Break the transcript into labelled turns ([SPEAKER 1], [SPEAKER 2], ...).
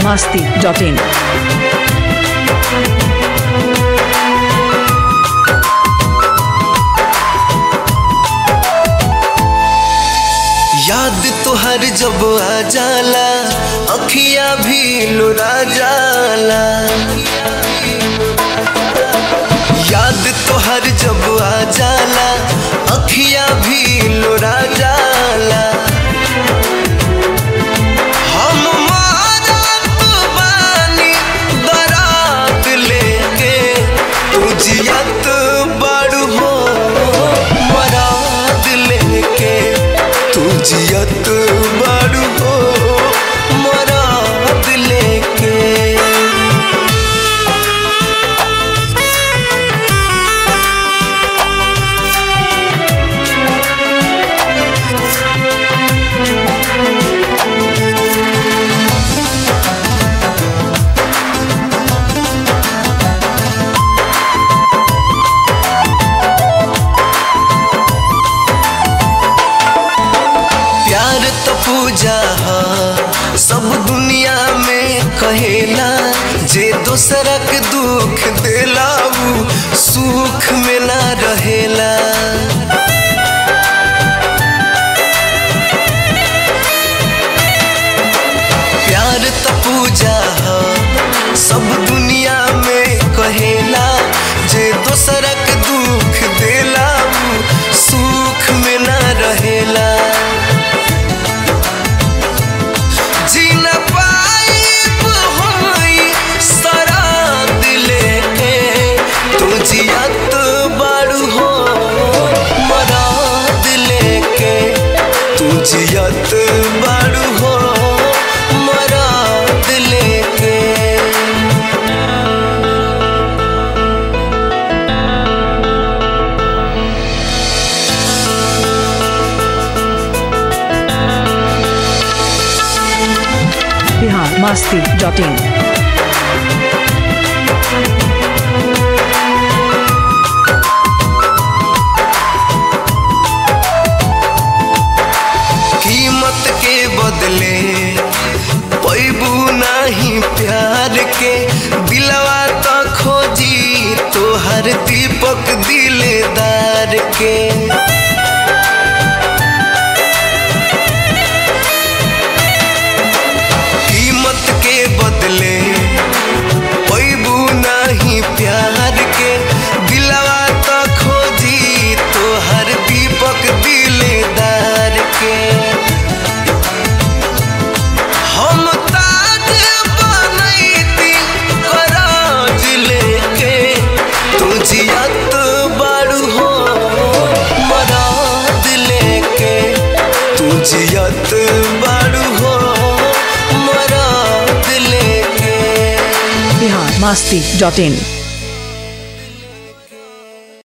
[SPEAKER 1] masti.in.
[SPEAKER 2] याद तोहर जब आ जाला अखिया भी लुरा जाला याद तोहर जब आ जाला अखिया भी लुरा जाला हम मारत बानी बारात लेके तू जियत बड़ हो मराद लेके तू जियत बड़ हो मराद लेके प्यार तो पूजा हा सब दुनिया में कहेला जे दोसरा के दुख देला उ सुख में ना रहेला प्यार तो पूजा हा सब दुनिया में कहेला जे दोसरा के दुख देला उ सुख में ना रहेला जी न पाइब होई सराद लेके तू जियत बारू हो मराद लेके तू जियत बारू हो मराद लेके
[SPEAKER 1] Bihar masti.in.
[SPEAKER 2] कीमत के बदले पैबू नहीं प्यार के दिलवा तो खोजी तोहर दीपक दिलदार के कीमत के बदले पैबू नहीं प्यार के दिलवा तो खोजी तोहर दीपक दिलदार के हम ताज बनैती कराज लेके तू जियत बारू हो मराद लेके तू जियत बारू हो मराद लेके
[SPEAKER 1] Bihar masti.in.